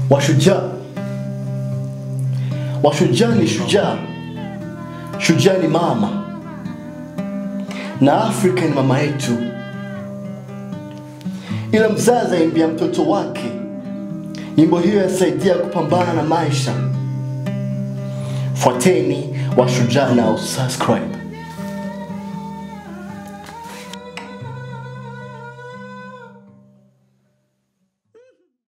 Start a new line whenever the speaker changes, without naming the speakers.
Washujaa, washujaa ni shujaa, shujaa ni mama, na Afrika ni mama yetu. Ila mzazi aimbia mtoto wake, nyimbo hiyo yasaidia kupambana na maisha. Fuateni Washujaa na usubscribe.